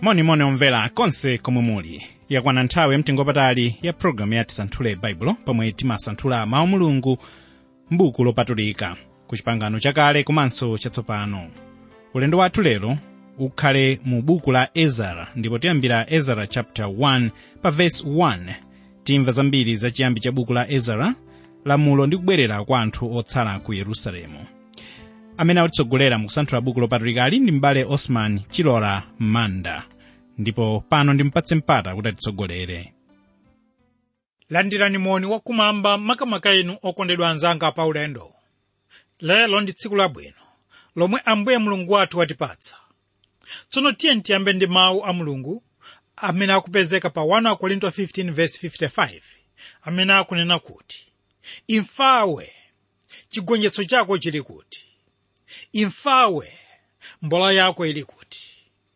monimoni omvera konse komwe muli yakwana nthawi yamtengopatali ya pologalamu ya tisanthule baibulo pomwe timasanthula mawu mulungu m'buku lopatulika ku chipangano chakale komanso chatsopano ulendo wathu lero ukhale mu buku la ezara ndipo tiyambira ezara chapter 1 pa verse 1 timva zambiri za chiyambi cha buku la ezara lamulo ndi kubwerera kwa anthu otsala ku yerusalemu amene akutitsogolera mu kusanthula buku lopatulikali ndi m'bale osman chilora manda ndipo pano ndimpatse mpata kuti atitsogolere landirani moni wakumwamba makamaka inu okondedwa anzanga pa ulendo lero ndi tsiku labwino lomwe ambuye mulungu wathu watipatsa tsono tiye tiyambe ndi mawu a mulungu amene akupezeka pa 1 korinto 15:55 amene akunena kuti imfawe chigonjetso chako chili kuti imfawe mbola yako ili kuti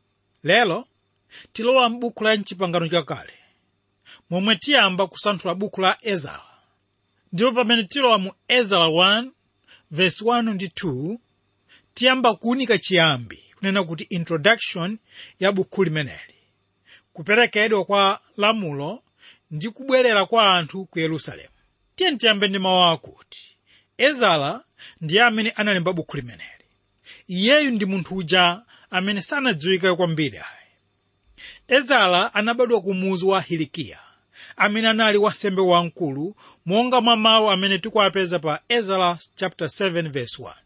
lero tilowa m'buku la mchipangano chakale momwe tiyamba kusanthula buku la ezara ndipo pamene tilowa mu ezara 1 verse 1 ndi 2 tiyamba kuunika chiyambi kunena kuti introduction ya buku limeneli kuperekedwa kwa lamulo ndi kubwerera kwa anthu ku yerusalemu tiye tiyambe ndi mawu akuti ezara ndiye amene analemba buku limeneli iyeyu ndi munthu uja amene sanadziwike kwambiri ayi ezara anabadwa ku muzi wa hilikiya amene anali wansembe wamkulu monga mwa mawu amene tikuwapeza pa ezara chapter 7 verse 1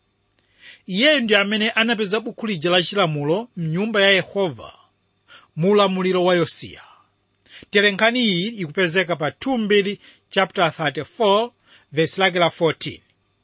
iyeyu ndi amene anapeza buku lija la chilamulo mnyumba ya yehova mu ulamuliro wa yosiya tere nkhani iyi ikupezeka pa 2 chapter 34 verse lake la 14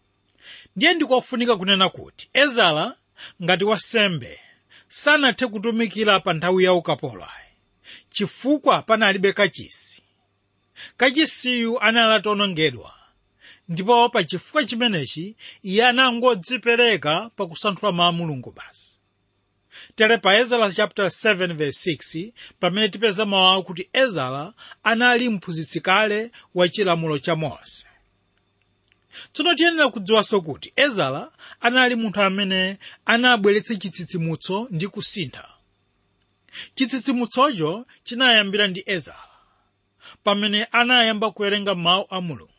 ndiye ndikofunika kunena kuti ezara ngati wansembe sanathe kutumikira pa nthawi ya ukapolo ayi chifukwa panalibe kachisi kachisiyu anali atawonongedwa ndipo pa chifukwa chimenechi iye anangodzipereka pa kusanthula mawu mulungu basi tere pa ezara chapter 7 verse 6 pamene tipeza mawu akuti ezara anali mphunzitsi kale wa chilamulo cha mose tsono tiyenera kudziwanso kuti ezara anali munthu amene anabweretsa chitsitsimutso ndi kusintha chitsitsimutsocho chinayambira ndi ezara pamene anayamba kuwerenga mawu a mulungu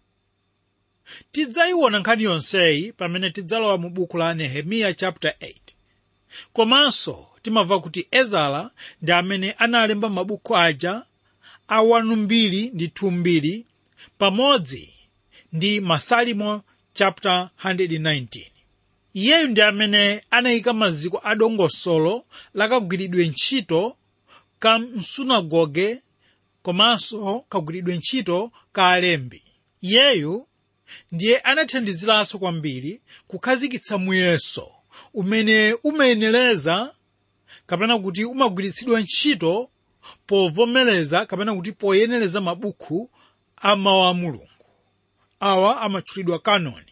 tidzayiona nkhani yonseyi pamene tidzalowa mu buku la nehemiya chapter 8 komanso timamva kuti ezara ndi amene analemba mabuku aja a 1 ndi 2 pamodzi ndi masalimo chapter 119 iyeyu ndi amene anayika maziko a dongosolo lakagwiridwe ntchito ka msunagoge komanso kagwiridwe ntchito ka alembi iyeyu ndiye anathandiziranso kwambiri kukhazikitsa muyeso umene umayenereza kapena kuti umagwiritsidwa ntchito povomereza kapena kuti poyenereza mabuku a mawu a mulungu awa amatchulidwa kanoni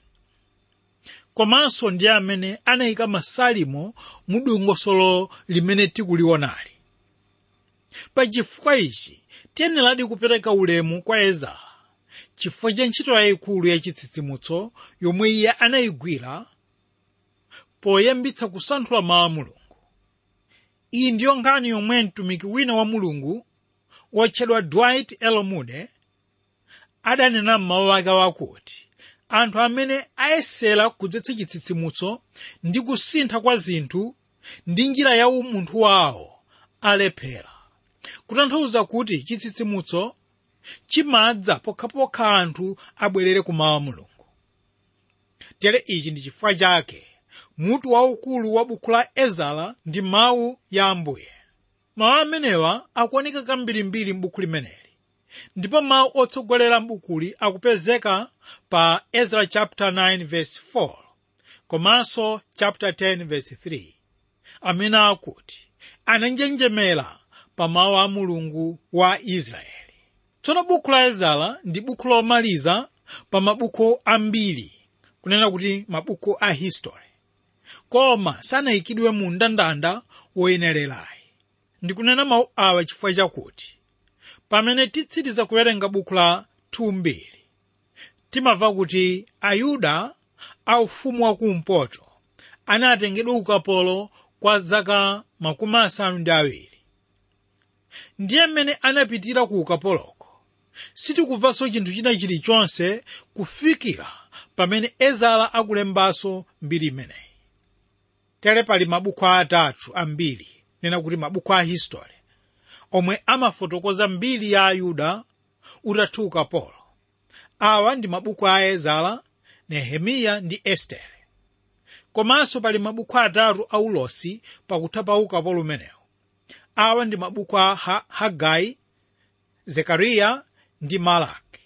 komanso ndiye amene anayika masalimo mu dongosolo limene tikuliwonali pa chifukwa ichi tiyeneradi kupereka ulemu kwa ezara chifukwa cha ntchito yayikulu ya chitsitsimutso yomwe iye anayigwira poyambitsa kusanthula mawu a mulungu iyi ndiyo nkhani yomwe mtumiki wina wa mulungu wotchedwa dwight l moody adanena m'mawu ake wakuti anthu amene ayesera kudzetsa chitsitsimutso ndi kusintha kwa zinthu ndi njira ya umunthu wawo alephera kutanthauza kuti chitsitsimutso chimadza pokhapokha anthu abwerere ku mawu a mulungu tere ichi ndi chifukwa chake mutu waukulu wa buku la ezara ndi mawu ya ambuye mawu amenewa akuoneka kambirimbiri m'buku limeneli ndipo mawu otsogolera m'bukuli akupezeka pa ezra chapter 9 verse 4 komanso chapter 10 verse 3 amene akuti ananjenjemera pa mawu a mulungu wa israeli tsono buku la ezara ndi buku lomaliza pa mabuku ambiri kunena kuti mabuku a history koma sanayikidwe mu mndandanda woyenererayi ndikunena mawu awa chifukwa chakuti pamene titsiriza kuwerenga buku la 2 timamva kuti ayuda a ufumu wakumpoto anatengedwa ukapolo kwa zaka makumi asanu ndi awiri ndiye mmene anapitira ku ukapoloko sitikubvanso chinthu china chilichonse kufikira pamene ezara akulembanso mbiri imeneyi tere pali mabuku atatu ambiri nena kuti mabuku a history omwe amafotokoza mbiri ya ayuda utatha ukapolo awa ndi mabuku a ezara nehemiya ndi estere komanso pali mabuku atatu a ulosi pakutha pa ukapolo umenewu awa ndi mabuku a ha hagai zekariya ndi malaki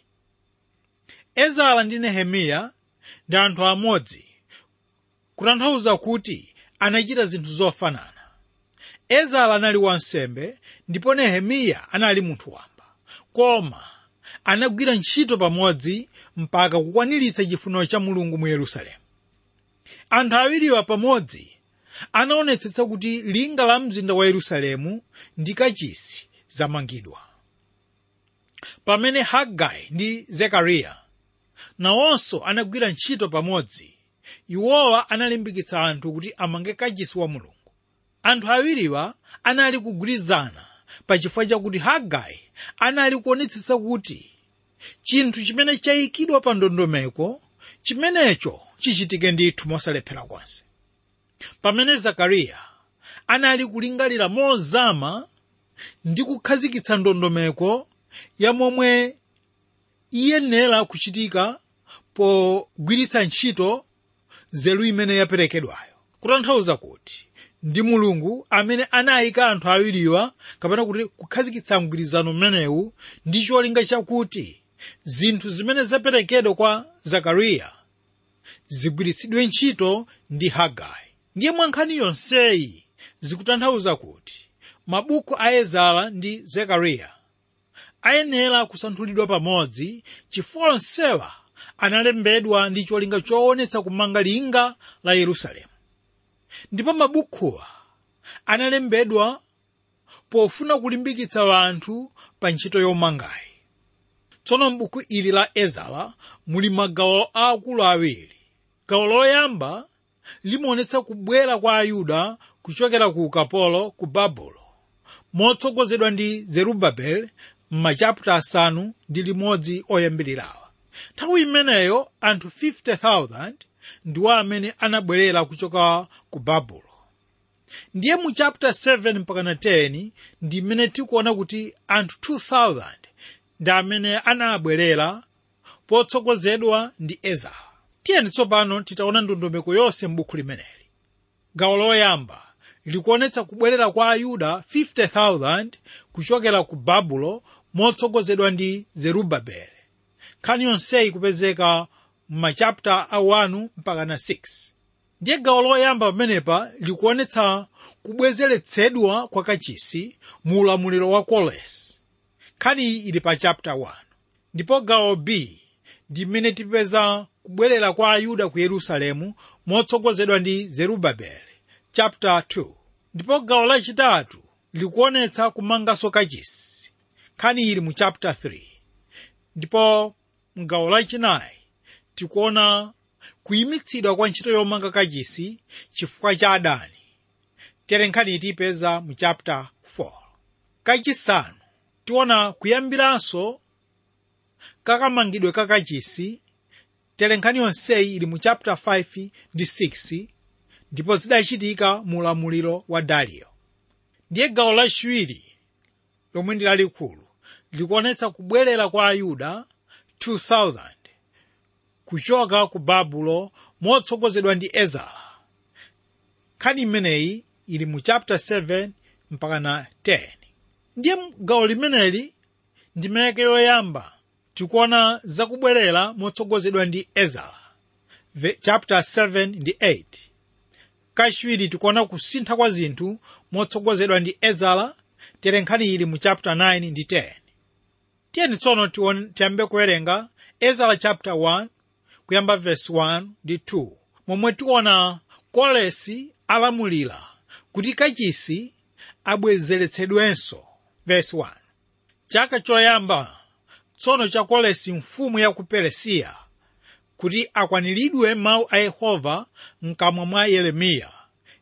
ezara ndi nehemiya ndi anthu amodzi kutanthauza kuti anachita zinthu zofanana ezara anali wansembe ndipo nehemiya anali munthu wamba koma anagwira ntchito pamodzi mpaka kukwaniritsa chifuniro cha mulungu mu yerusalemu anthu awiriwa pamodzi anaonetsetsa kuti linga la mzinda wa yerusalemu ndi kachisi zamangidwa pamene hagai ndi zekariya nawonso anagwira ntchito pamodzi iwowa analimbikitsa anthu kuti amange kachisi wa mulungu anthu awiriwa anali kugwirizana pachifukwa chakuti hagai anali kuonetsetsa kuti chinthu chimene chayikidwa pa ndondomeko chimenecho chichitike ndithu mosalephera konse pamene zakariya anali kulingalira mozama ndi kukhazikitsa ndondomeko ya momwe iyenera kuchitika pogwiritsa ntchito nzeru imene yaperekedwayo kutanthauza kuti ndi mulungu amene anayika anthu awiriwa kapena kuti kukhazikitsa mgwirizano umenewu ndi cholinga chakuti zinthu zimene zaperekedwa kwa zakariya zigwiritsidwe ntchito ndi hagai ndiye mwankhani yonseyi zikutanthauza kuti mabuku a ezara ndi zekariya ayenera kusanthulidwa pamodzi chifukwa onsewa analembedwa ndi cholinga choonetsa kumanga linga la yerusalemu ndipo mabukhuwa analembedwa pofuna kulimbikitsa anthu pa ntchito yomangayi tsono m'buku ili la ezara muli magawo aakulu awiri gawo loyamba limaonetsa kubwera kwa ayuda kuchokera ku ukapolo ku babulo motsogozedwa ndi zerubabeli m'machaputa asanu ndi limodzi oyambirirawa nthawi imeneyo anthu 50,000 ndiwo amene anabwerera kuchoka ku babulo ndiye mu chapter 7 mpakana 10 ndi imene tikuona kuti anthu 2000 ndi amene anabwerera potsogozedwa ndi ezara tiyeni tsopano titaona ndondomeko yonse m'buku limeneli gawo loyamba likuonetsa kubwerera kwa ayuda 50,000 kuchokera ku babulo motsogozedwa ndi zerubabeli nkhani yonseyi kupezeka m'machapta a 1 mpaka na 6 ndiye gawo loyamba pamenepa likuonetsa kubwezeretsedwa kwa kachisi mu ulamuliro wa kolesi nkhani iyi ili pa chapter 1 ndipo gawo b ndi mmene tipeza kubwerera kwa ayuda ku yerusalemu motsogozedwa ndi zerubabeli chapter 2 ndipo gawo lachitatu likuonetsa kumanganso kachisi nkhani ili mu chapter 3 ndipo mgawo lachinayi tikuona kuyimitsidwa kwa ntchito yomanga kachisi chifukwa cha adani tere nkhani itipeza mu chapter 4 kachisanu tiona kuyambiranso kakamangidwe ka kachisi tere nkhani yonseyi ili mu chapter 5 ndi 6 ndipo zidachitika mu ulamuliro wa dariyo ndiye gawo lachiwiri lomwe ndi lalikulu likuonetsa kubwerera kwa ayuda 2000 kuchoka ku babulo motsogozedwa ndi ezara nkhani imeneyi ili mu chapter 7 mpaka na 10 ndiye gawo limeneli ndi meke yoyamba tikuona zakubwerera motsogozedwa ndi ezara chapter 7 ndi 8 kachiwiri tikuona kusintha kwa zinthu motsogozedwa ndi ezara tere nkhani ili mu chapter 9 ndi 10 tiyeni tsono tiyambe kuwerenga ezara chapter 1 kuyamba verse 1 ndi 2 momwe tiona kolesi alamulira kuti kachisi abwezeretsedwenso verse 1 chaka choyamba tsono cha kolesi mfumu ya ku peresiya kuti akwaniridwe mawu a yehova mkamwa mwa yeremiya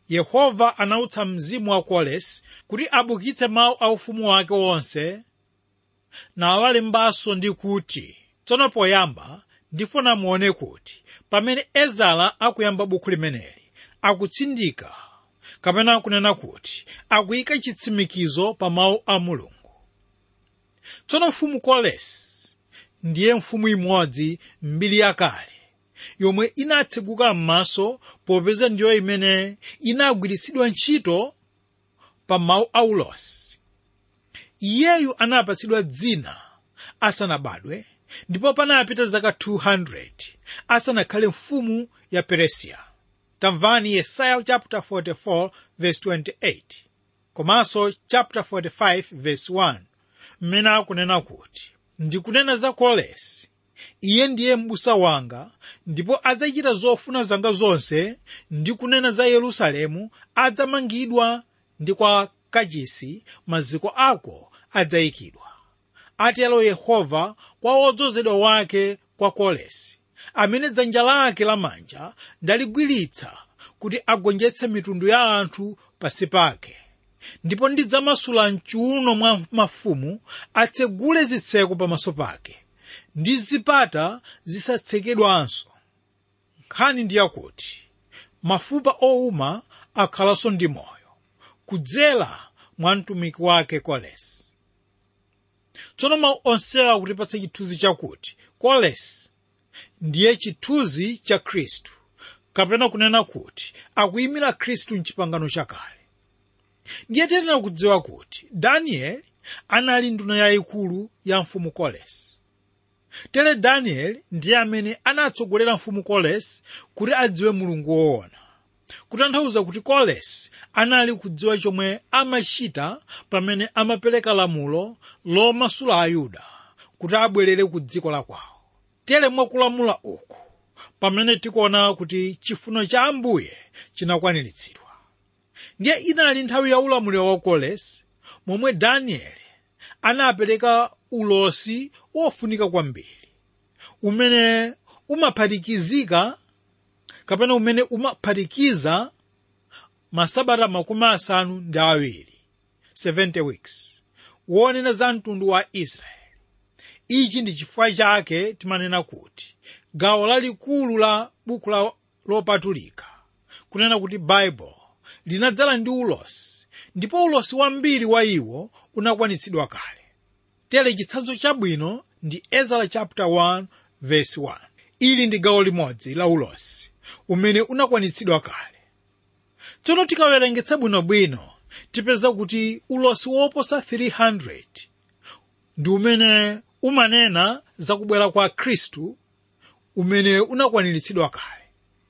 yehova anautsa mzimu wa kolesi kuti abukitse mawu a ufumu wake wonse nawalembanso ndi kuti tsono poyamba ndifuna muone kuti pamene ezara akuyamba buku limeneli akutsindika kapena kunena kuti akuyika chitsimikizo pa mawu a mulungu tsono mfumu kolesi ndiye mfumu imodzi mbiri yakale yomwe inatseguka m'maso popeza ndiyo imene inagwiritsidwa ntchito pa mawu a ulosi iyeyu anapatsidwa dzina asanabadwe ndipo panapita zaka 200 asanakhale mfumu ya peresiya tamvani yesaya chapter 44 verse 28 komanso chapter 45 verse 1 mmene akunena kuti ndikunena za kolesi iye ndiye m'busa wanga ndipo adzachita zofuna zanga zonse ndi kunena za yerusalemu adzamangidwa ndi kwa kachisi maziko ako adzayikidwa atero yehova kwa wodzozedwa wake kwa kolesi amene dzanja lake lamanja ndaligwiritsa kuti agonjetse mitundu ya anthu pasi pake ndipo ndidzamasula mchiuno mwa mafumu atsegule zitseko pamaso pake ndi zipata zisatsekedwanso nkhani ndi yakuti mafupa owuma akhalanso ndi moyo kudzera mwa mtumiki wake kolesi tsono mawu onsewa akutipatsa chithunzi chakuti kolesi ndiye chithunzi cha khristu kapena kunena kuti akuyimira khristu mchipangano chakale ndiye tiyenera kudziwa kuti danieli anali nduna yayikulu ya mfumu kolesi tere danieli ndiye amene anatsogolera mfumu kolesi kuti adziwe mulungu woona kutanthauza kuti kolesi anali kudziwa chomwe amachita pamene amapereka lamulo lomasula ayuda kuti abwerere ku dziko la kwawo tere mwakulamula uku pamene tikuona kuti chifuno cha ambuye chinakwaniritsidwa ndiye inali nthawi ya ulamuliro wa kolesi momwe danieli anapereka ulosi wofunika kwambiri umene umaphatikizika kapena umene umaphatikiza masabata makumi asanu ndi awiri 70 weeks wonena za mtundu wa israeli ichi ndi chifukwa chake timanena kuti gawo lalikulu la buku la lopatulika kunena kuti bible linadzala ndi ulosi ndipo ulosi wambiri wa iwo unakwanitsidwa kale tere chitsanzo chabwino ndi ezra chapter 1 verse 1 ili ndi gawo limodzi la ulosi umene unakwanitsidwa kale tsono tikawerengetsa bwinobwino tipeza kuti ulosi woposa 300 ndi umene umanena za kubwera kwa khristu umene unakwaniritsidwa kale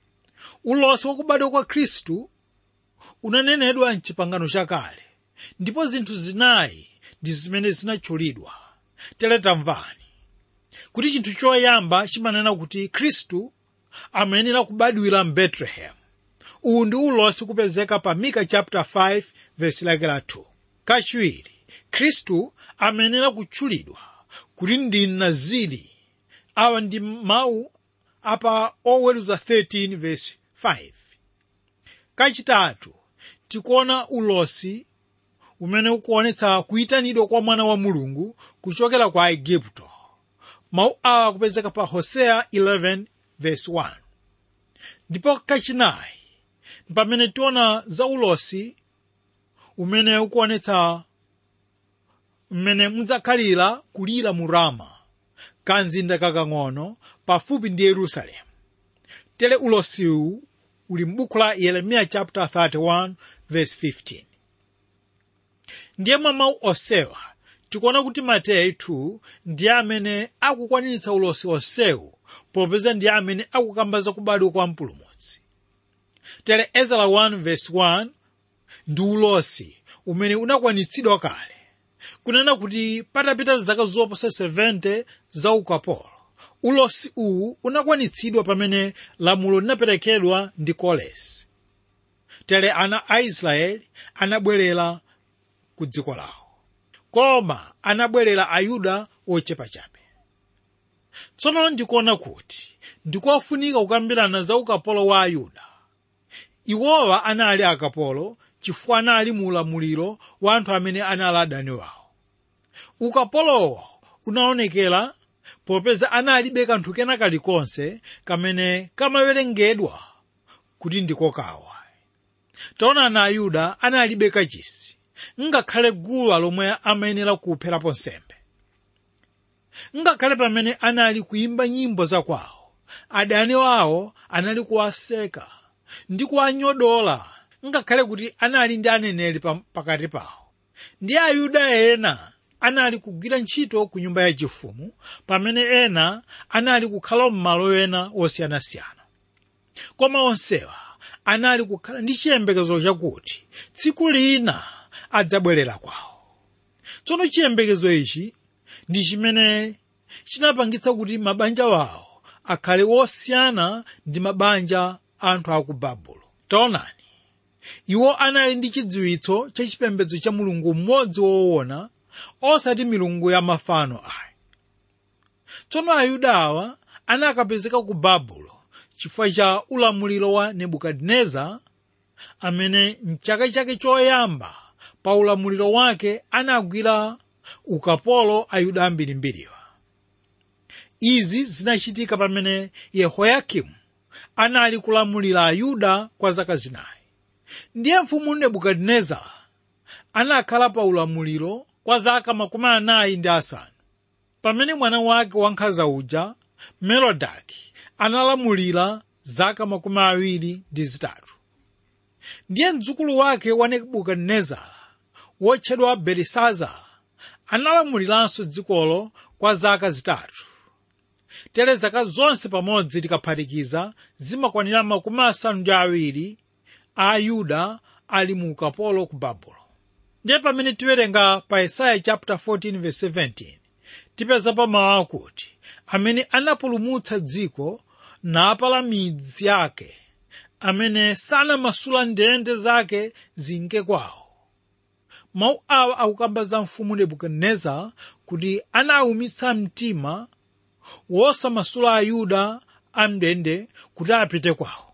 ulosi wakubadwa kwa khristu unanenedwa mchipangano chakale ndipo zinthu zinayi ndi zimene zinatchulidwa tere tamvani kuti chinthu choyamba chimanena kuti khristu amayenera kubadwira mbetlehem uwu ndi ulosi kupezeka pa mika chapter 5 verse lake la 2 kachiwiri khristu amayenera kutchulidwa kuti ndi mnaziri awa ndi mawu apa oweruza 13 verse 5 kachitatu tikuona ulosi umene ukuonetsa kuyitanidwa kwa mwana wa mulungu kuchokera kwa aigupto mawu awa akupezeka pa hoseya 11 verse 1 ndipo kachinayi pamene tiona za ulosi umene ukuonetsa mmene mudzakhalira kulira mu rama kanzinda kakang'ono pafupi ndi yerusalemu tere ulosiwu uli m'buku la yeremiya chapter 31 verse 15 ndiye mwa mawu osewa tikuona kuti mateyu 2 ndiye amene akukwaniritsa ulosi onsewu popeza ndiye amene akukamba za kubadwa kwa mpulumutsi tere ezra 1 verse 1 ndi ulosi umene unakwanitsidwa kale kunena kuti patapita zaka zoposa 70 za ukapolo ulosi uwu unakwanitsidwa pamene lamulo linaperekedwa ndi kolesi tere ana a israeli anabwerera ku dziko lawo koma anabwerera ayuda ochepachabe tsono ndikuona kuti ndikofunika kukambirana za ukapolo wa ayuda iwowa anali akapolo chifukwa anali mu ulamuliro wa anthu amene anali adani wawo ukapolowo unaonekera popeza analibe kanthu kena kalikonse kamene kamawerengedwa kuti ndikokawa taonani ayuda analibe kachisi ngakhale guwa lomwe amayenera kupherapo nsembe ngakhale pamene anali kuyimba nyimbo zakwawo adani wawo anali kuwaseka ndi kuwanyodola ngakhale kuti anali ndi aneneri pakati pawo ndi ayuda ena anali kugwira ntchito ku nyumba yachifumu pamene ena anali kukhala m'malo ena osiyanasiyana koma onsewa anali kukhala ndi chiyembekezo chakuti tsiku lina adzabwerera kwawo tsono chiyembekezo ichi ndi chimene chinapangitsa kuti mabanja wawo akhale wosiyana ndi mabanja anthu a ku babulo taonani iwo anali ndi chidziwitso cha chipembedzo cha mulungu mmodzi woona osati milungu ya mafano ayi tsono ayuda awa anakapezeka ku babulo chifukwa cha ulamuliro wa nebukadineza amene mchaka chake choyamba pa ulamuliro wake anagwira ukapolo ayuda ambirimbiriwa izi zinachitika pamene yehoyakimu anali kulamulira ayuda kwa zaka zinayi ndiye mfumu nebukadineza anakhala pa ulamuliro kwa zaka makumi anayi ndi asanu pamene mwana wake wankhanza uja merodaki analamulira zaka makumi awiri ndi zitatu ndiye mdzukulu wake wa nebukadinezara wotchedwa belisazara analamuliranso dzikolo kwa zaka zitatu tere zaka zonse pamodzi tikaphatikiza zimakwanira makumi asanu ndi awiri a ayuda ali mu ukapolo ku babulo ndiye pamene tiwerenga pa yesaya chapter 14 verse 17 tipeza pa mawu akuti amene anapulumutsa dziko napala midzi yake amene sanamasula ndende zake zinke kwawo mawu awa akukamba za mfumu nebukadineza kuti anawumitsa mtima wosamasula ayuda amndende kuti apite kwawo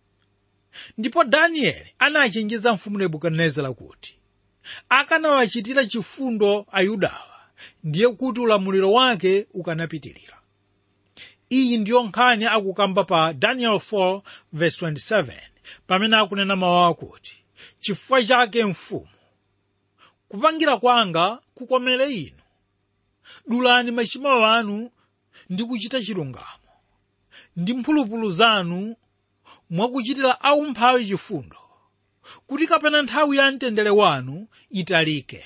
ndipo danieli anachenjeza mfumu nebukadinezara kuti akanawachitira chifundo ayudawa ndiye kuti ulamuliro wake ukanapitirira iyi ndiyo nkhani akukamba pa daniel 4 verse 27 pamene akunena mawu akuti chifukwa chake mfumu kupangira kwanga kukomere inu dulani machimo anu ndi kuchita chilungamo ndi mphulupulu zanu mwakuchitira aumphawi chifundo kuti kapena nthawi ya mtendere wanu italike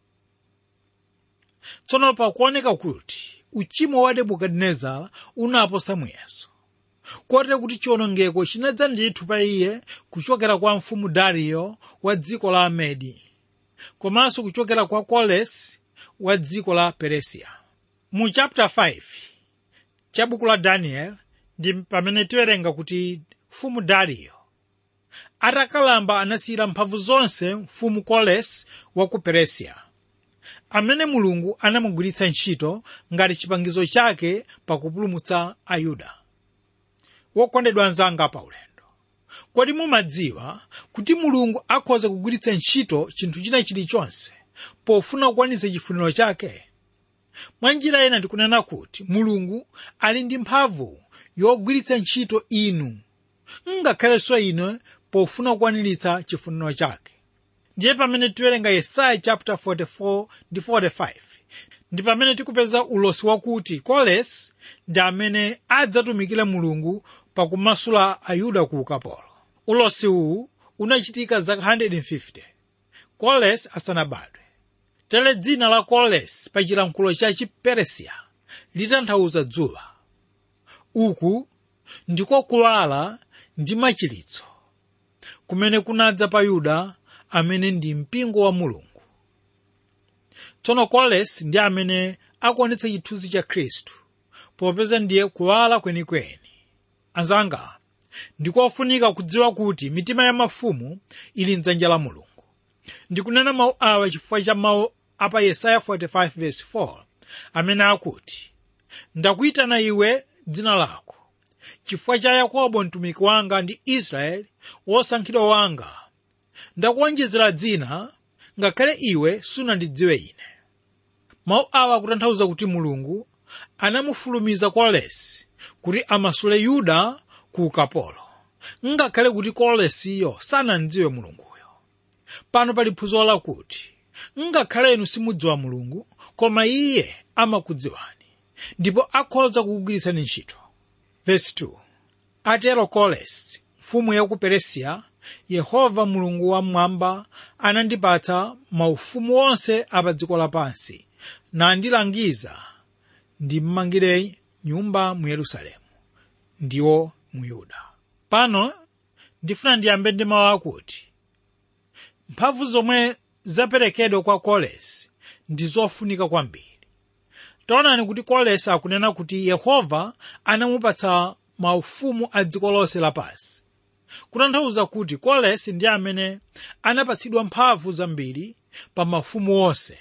tsono pakuoneka kuti uchimo wa nebukadinezara unaposa muyeso kotero kuti chiwonongeko chinadza ndithu pa iye kuchokera kwa mfumu dariyo wa dziko la amedi komanso kuchokera kwa kolesi wa dziko la peresiya mu chapter 5 cha buku la daniel ndi pamene tiwerenga kuti mfumu dariyo atakalamba anasiyira mphamvu zonse mfumu kolesi wa ku peresiya amene mulungu anamugwiritsa ntchito ngati chipangizo chake pakupulumutsa ayuda wokondedwa anzanga pa ulendo kodi mumadziwa kuti mulungu akhoza kugwiritsa ntchito chinthu china chilichonse pofuna kukwanitsa chifuniro chake mwa njira ena tikunena kuti mulungu ali ndi mphamvu yogwiritsa ntchito inu ngakhalenso ine pofuna kukwaniritsa chifuniro chake ndiye pamene tiwerenga yesaya chapter 44 ndi 45 ndi pamene tikupeza ulosi wakuti kolesi ndi amene adzatumikira mulungu pakumasula ayuda ku ukapolo ulosi uwu unachitika zaka 150 kolesi asanabadwe tere dzina la kolesi pa chilankhulo cha chiperesiya litanthauza dzuwa uku ndiko kuwala ndi machiritso kumene kunadza pa yuda amene ndi mpingo wa mulungu tsono kolesi ndi amene akuonetsa chithunzi cha khristu popeza ndiye kuwala kwenikweni anzanga ndikofunika kudziwa kuti mitima ya mafumu ili mdzanja la mulungu ndikunena mawu awa chifukwa cha mawu apa yesaya 45:4 amene akuti ndakuyitana iwe dzina lako chifukwa cha yakobo mtumiki wanga ndi israeli wosankhidwa wanga ndakuonjezera dzina ngakhale iwe sunandidziwe ine mawu awa akutanthauza kuti mulungu anamufulumiza koresi kuti amasule yuda ku ukapolo ngakhale kuti koresiyo sanamdziwe mulunguyo pano pali phunziro lakuti ngakhale inu simudziwa mulungu koma iye amakudziwani ndipo akhoza kukugwiritsani ntchito verse 2 atero koresi mfumu ya ku peresiya yehova mulungu wamwamba anandipatsa maufumu onse apa dziko lapansi nandilangiza ndimmangire nyumba mu yerusalemu ndiwo mu yuda pano ndifuna ndiyambe ndi mawu akuti mphamvu zomwe zaperekedwa kwa kolesi ndi zofunika kwambiri taonani kuti kolesi akunena kuti yehova anamupatsa maufumu a dziko lonse lapansi kutanthauza kuti kolesi ndi amene anapatsidwa mphamvu zambiri pa mafumu onse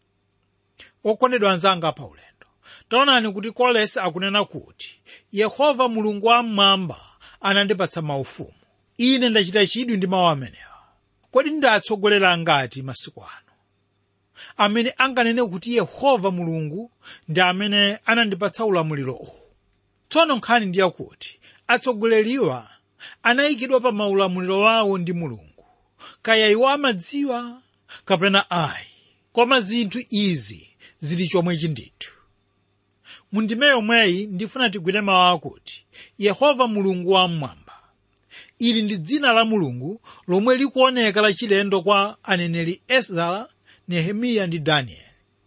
okondedwa anzanga pa ulendo taonani kuti kolesi akunena kuti yehova mulungu wamwamba anandipatsa maufumu ine ndachita chidwi ndi mawu amenewa kodi ndatsogolera ngati masiku ano amene anganene kuti yehova mulungu ndi amene anandipatsa ulamuliro uwu tsono nkhani ndi yakuti atsogoleriwa anayikidwa pa maulamuliro wawo ndi mulungu kaya iwo amadziwa kapena ayi koma zinthu izi zili chomwechi ndithu mundime yomweyi ndifuna tigwire mawu akuti yehova mulungu wamwamba ili ndi dzina la mulungu lomwe likuoneka lachilendo kwa aneneri ezara nehemiya ndi danieli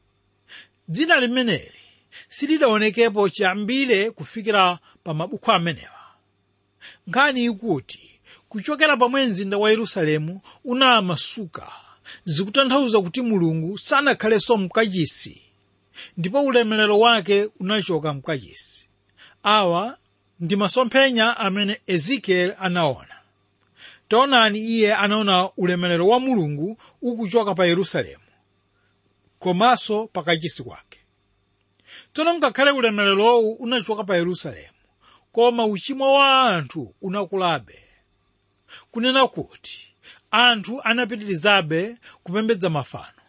dzina limeneli silidaonekepo chiyambire kufikira pa mabuku amenewa nkhani ikuti kuchokera pomwe mzinda wa yerusalemu unamasuka zikutanthauza kuti mulungu sanakhalenso mkachisi ndipo ulemerero wake unachoka mkachisi awa ndi masomphenya amene ezekiel anaona taonani iye anaona ulemerero wa mulungu ukuchoka pa yerusalemu komanso pakachisi kwake tsono ngakhale ulemererowu unachoka pa yerusalemu koma uchimo wa anthu unakulabe kunena kuti anthu anapitirizabe kupembedza mafano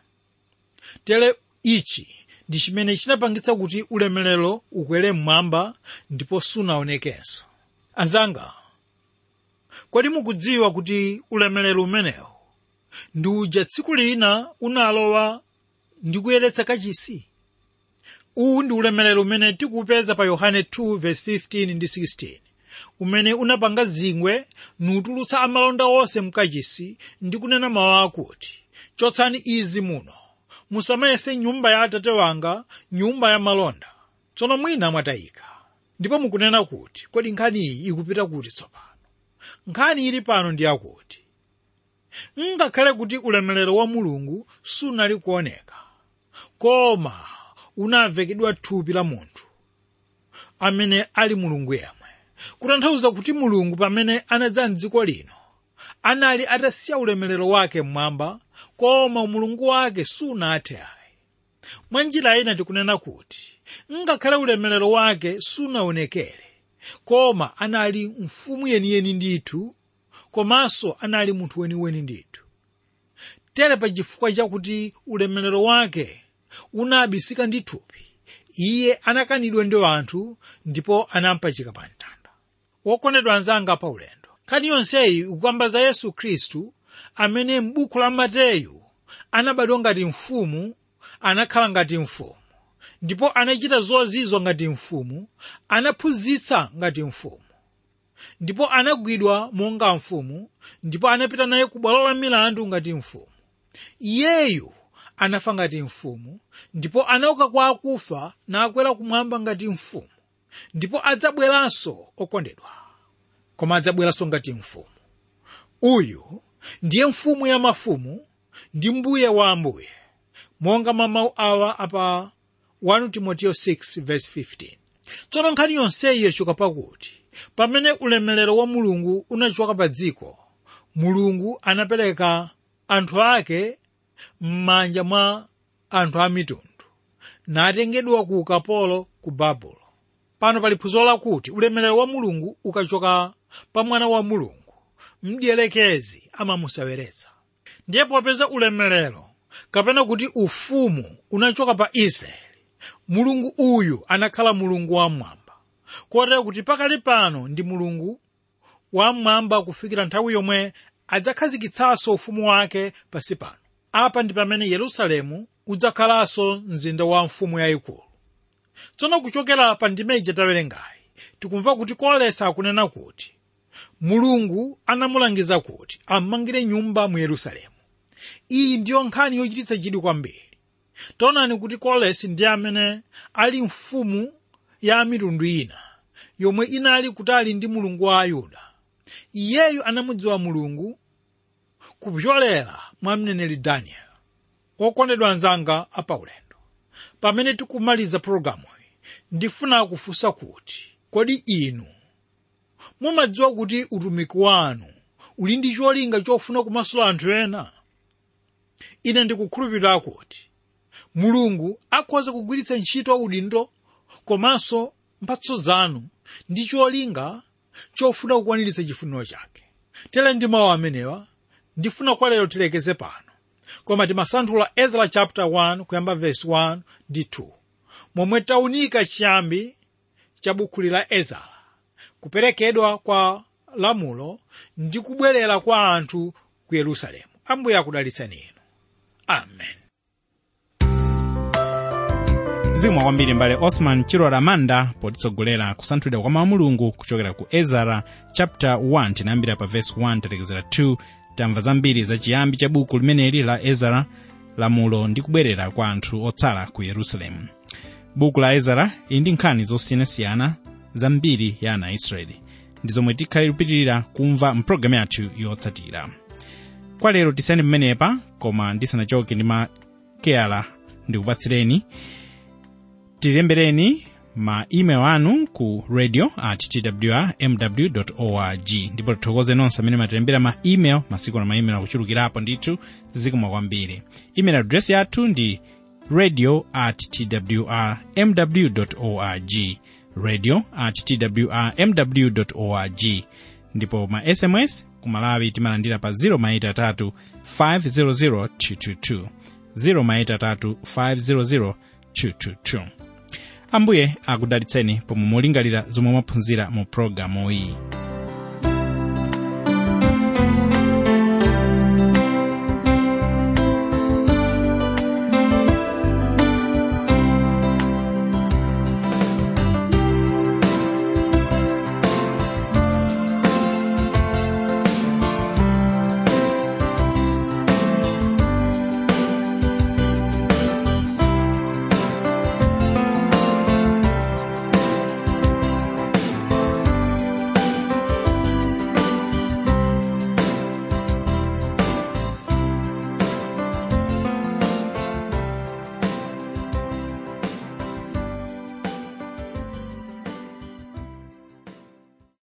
tere ichi ndi chimene chinapangitsa kuti ulemerero ukwere mmwamba ndipo sunaonekenso anzanga kodi mukudziwa kuti ulemerero umenewu ndi uja tsiku lina unalowa ndi kuyeretsa kachisi uwu ndi ulemerero umene tikuupeza pa yohane 2:15 ndi 16 umene unapanga zingwe nutulutsa amalonda onse mkachisi ndi kunena mawu akuti chotsani izi muno musamayese nyumba ya atate wanga nyumba ya malonda tsono mwina mwatayika ndipo mukunena kuti kodi nkhani iyi ikupita kuti tsopano nkhani ili pano ndi yakuti ngakhale kuti ulemerero wa mulungu sunali kuoneka koma unavekedwa thupi la munthu amene ali mulungu yemwe kutanthauza kuti mulungu pamene anadza mdziko lino anali atasiya ulemerero wake mmwamba koma umulungu wake sunathe ayi mwa njira ina tikunena kuti ngakhale ulemerero wake sunaonekere koma anali mfumu yeniyeni ndithu komanso anali munthu weniweni ndithu tere pa chifukwa chakuti ulemerero wake unabisika ndi thupi iye anakanidwa ndi anthu ndipo anampachika pa mtanda wokondedwa anzanga pa ulendo nkhani yonseyi ikukamba za yesu khristu amene m'buku la mateyu anabadwa ngati mfumu anakhala ngati mfumu ndipo anachita zozizwa ngati mfumu anaphunzitsa ngati mfumu ndipo anagwidwa monga mfumu ndipo anapita naye ku bwalo la milandu ngati mfumu iyeyu anafa ngati mfumu ndipo anauka kwa akufa nakwera kumwamba ngati mfumu ndipo adzabweranso okondedwa koma adzabweranso ngati mfumu uyu ndiye mfumu ya mafumu ndi mbuye wa ambuye monga mwa mawu awa apa 1 timoteyo 6:15 tsono nkhani yonseyi yachoka pakuti pamene ulemerero wa mulungu unachoka pa dziko mulungu anapereka anthu ake m'manja mwa anthu a mitundu natengedwa ku ukapolo ku babulo pano pali phunziro lakuti ulemerero wa mulungu ukachoka pa mwana wa mulungu mdierekezi amamuseweretsa ndiye popeza ulemerero kapena kuti ufumu unachoka pa israeli mulungu uyu anakhala mulungu wamwamba kotero kuti pakali pano ndi mulungu wamwamba kufikira nthawi yomwe adzakhazikitsanso ufumu wake pasi pano apa ndi pamene yerusalemu udzakhalanso mzinda wa mfumu yayikulu tsono kuchokera pa ndime ija tawerengayi tikumva kuti kolesa akunena kuti mulungu anamulangiza kuti ammangire nyumba mu yerusalemu iyi ndiyo nkhani yochititsa chidwi kwambiri taonani kuti kolesi ndi amene ali mfumu ya mitundu ina yomwe inali kutali ndi mulungu wa ayuda iyeyu anamudziwa mulungu kupyolera mwa mneneri daniel okondedwa anzanga apaulendo pamene tikumaliza pologalamu iyi ndifuna kufunsa kuti kodi inu mumadziwa kuti utumiki wanu uli ndi cholinga chofuna kumasula anthu ena ine ndikukhulupirira kuti mulungu akhoza kugwiritsa ntchito udindo komanso mphatso zanu ndi cholinga chofuna kukwaniritsa chifuniro chake tere ndi mawu amenewa ndifuna kwa lero tilekeze pano koma timasanthula ezra chapter 1 kuyamba verse 1 ndi 2 momwe taunika chiyambi cha buku la ezra kuperekedwa kwa lamulo ndi kubwerera kwa anthu ku yerusalemu ambuye akudalitseni inu amen zikomo kwambiri mbale osman chilola manda potitsogolera kusanthulidwa kwa mawu mulungu kuchokera ku ezara chapter 1 tinayambira pa verse 1 talekezera 2 tamva zambiri za chiyambi cha buku limeneli la ezara lamulo ndi kubwerera kwa anthu otsala ku yerusalemu buku la ezara ili ndi nkhani zosiyanasiyana za mbiri ya ana aisraeli ndi zomwe tikhale kupitirira kumva mpulogalamu yathu yotsatira kwa lero tisiyani pamenepa koma ndisanachoke ndi makeyala ndikupatsireni tilembereni ma email anu ku radio at twr mw org ndipo tithokoze nonse amene matilembera ma email masiku na ma email akuchulukirapo ndithu zikomo kwambiri email address yathu ndi radio at twr mw org radio at twr mw org ndipo ma sms kumalawi timalandira pa 0 500 222 0 500 222 ambuye akudalitseni pomwe mulingalira zomwe mwaphunzira mu pologalamu iyi